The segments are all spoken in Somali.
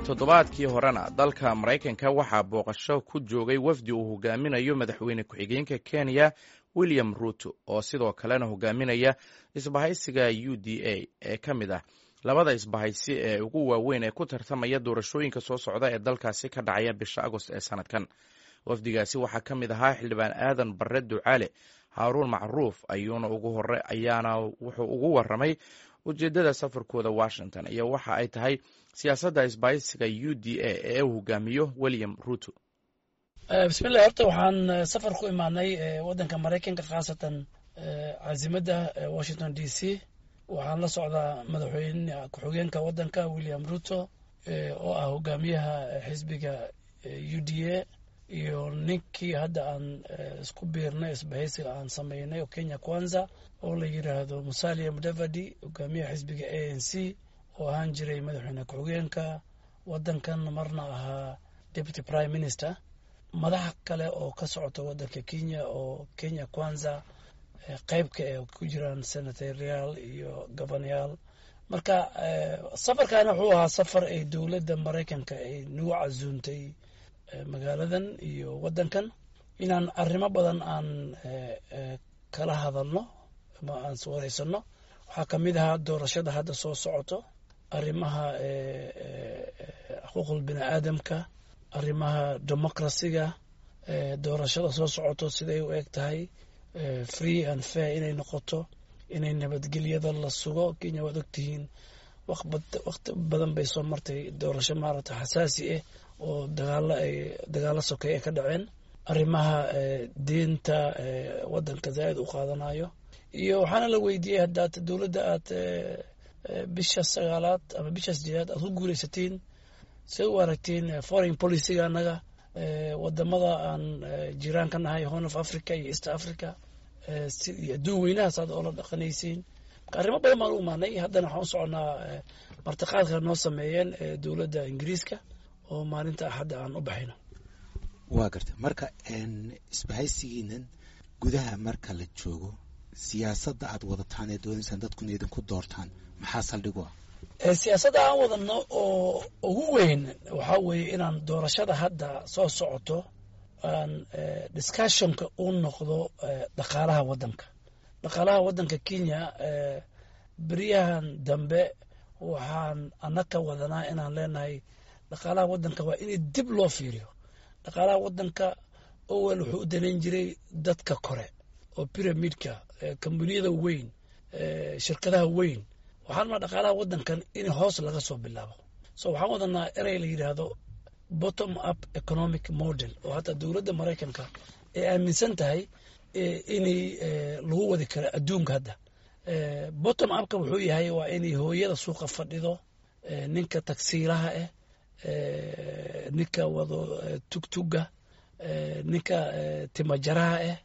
toddobaadkii horena dalka maraykanka waxaa booqasho ku joogay wafdi uu hogaaminayo madaxweyne ku-xigeenka kenya william ruuto oo sidoo kalena hogaaminaya isbahaysiga u d a ee ka mid ah labada isbahaysi ee ugu waaweyn ee ku tartamaya doorashooyinka soo socda ee dalkaasi ka dhacaya bisha agost ee sanadkan wafdigaasi waxaa ka mid ahaa xildhibaan aadan barre ducaale haaruun macruuf ayuuna ugu hore ayaana wuxuu ugu waramay ujeeddada safarkooda washington iyo waxa ay tahay siyaasadda isbahaysiga u d a ee uu hogaamiyo william ruuto bismillahi horta waxaan safar ku imaanay waddanka maraykanka khaasatan caasimada washington d c waxaan la socdaa madaxweyne ku-xigeenka waddanka william ruto oo ah hogaamiyaha xisbiga u d a iyo ninkii hadda aan isku biirnay isbahaysiga aan sameynay oo kenya kwanza oo la yidhaahdo musalia mudavadi hogaamiyaha xisbiga a n c oo ahaan jiray madaxweyne ku-xigeenka waddankan marna ahaa deputy prime minister madax kale oo ka socota waddanka kenya oo kenya kwanza qeybka ee ku jiraan senatoriyaal iyo gobanayaal marka safarkaana wuxuu ahaa safar ay dowladda maraykanka ay nagu casuuntay magaaladan iyo waddankan inaan arrimo badan aan kala hadalno ama aan wareysano waxaa ka mid ahaa doorashada hadda soo socoto arrimaha xuquuqul bini aadamka arrimaha democracyga doorashada soo socoto siday u eg tahay free and fair inay noqoto inay nabadgelyada la sugo kenya waad ogtihiin waqti badan bay soo martay doorasho maaragta xasaasi ah oo dagaalo ay dagaalo sokey ay ka dhaceen arrimaha diinta waddanka zaaid u qaadanayo iyo waxaana la weydiiyey haddaad dowladda aad bisha sagaalaad ama bisha sideedaad aad ku guuleysatiin say u aragtiin foreign policyga annaga wadamada aan jiraan ka nahay horn of africa iyo east africa iyo adduun weynahaas aad oola dhaqanaysiin marka arrimo badan baan u imaanay haddana waxaan u soconaa martiqaadka noo sameeyeen dowladda ingiriiska oo maalinta axadda aan u baxayno waa garta marka isbahaysigiinan gudaha marka la joogo siyaasadda aad wadataan ee doonaysaan dadkuna idinku doortaan maxaa saldhig u ah siyaasadda aan wadano oo ugu weyn waxaa weeye inaan doorashada hadda soo socoto aan discussionka u noqdo dhaqaalaha waddanka dhaqaalaha waddanka kenya beryahan dambe waxaan anaka wadanaa inaan leenahay dhaqaalaha waddanka waa in dib loo fiiriyo dhaqaalaha waddanka owel wuxuu u danayn jiray dadka kore oo pyramidka kambaniyada weyn shirkadaha weyn waxaan maa dhaqaalaha waddankan in hoos laga soo bilaabo so waxaan wadanaa erey la yidhaahdo bottom up economic model oo hataa dowladda maraykanka ay aaminsan tahay inay lagu wadi karo adduunka hadda bottom upka wuxuu yahay waa inay hooyada suuqa fadhido ninka tagsiilaha ah ninka wado tugtuga ninka timajaraha ah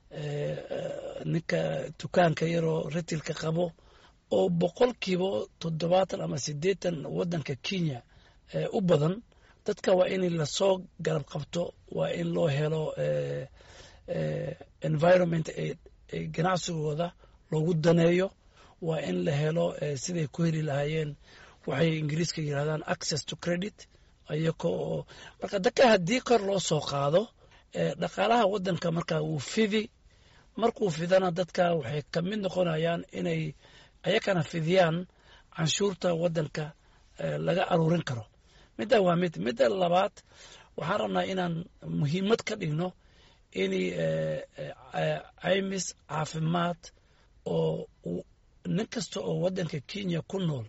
ninka dukaanka yaroo ritilka qabo oo boqolkiiba toddobaatan ama siddeetan waddanka kenya u badan dadka waa in lasoo garab qabto waa in loo helo environment ay ganacsigooda loogu daneeyo waa in la helo siday ku heli lahaayeen waxay ingiriiska yidhahdaan access to credit ayako oo marka dadka haddii kor loo soo qaado dhaqaalaha waddanka markaa wuu fidi markuu fidana dadka waxay ka mid noqonayaan inay ayakana fidiyaan canshuurta waddanka laga aruurin karo midda waa mid midda labaad waxaan rabnaa inaan muhiimad ka dhigno in caymis caafimaad oo nin kasta oo waddanka kenya ku nool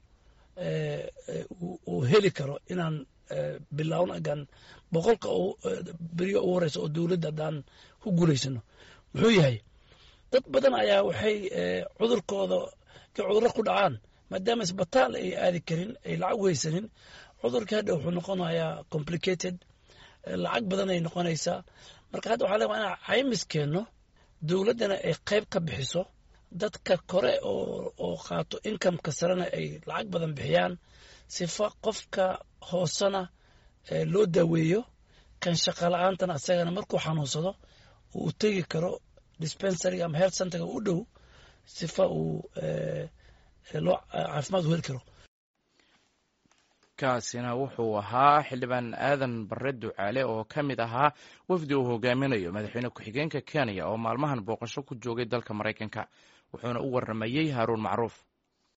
uu heli karo inaan bilowno agaan boqolka beriyo ugu horeysa oo dowladda haddaan ku guulaysano muxuu yahay dad badan ayaa waxay cudurkooda cudurro ku dhacaan maadaama isbitaal ay aadi karin ay lacag u haysanin cudurkii hadha wuxuu noqonayaa complicated lacag badan ay noqonaysaa marka hadda waxaa leewa inaan caymis keenno dowladdana ay qayb ka bixiso dadka kore oo qaato inkameka sarena ay lacag badan bixiyaan sifa qofka hoosena loo daaweeyo kan shaqa la-aantana asagana markuu xanuunsado uu tegi karo dispensariga ama health centerga u dhow sifa uu loo caafimaad u heli karo kaasina wuxuu ahaa xildhibaan aadan bare ducaale oo ka mid ahaa wafdi uu hogaaminayo madaxweyne ku-xigeenka kenya oo maalmahan booqasho ku joogay dalka maraykanka wuxuuna u waramayey haaruun macruuf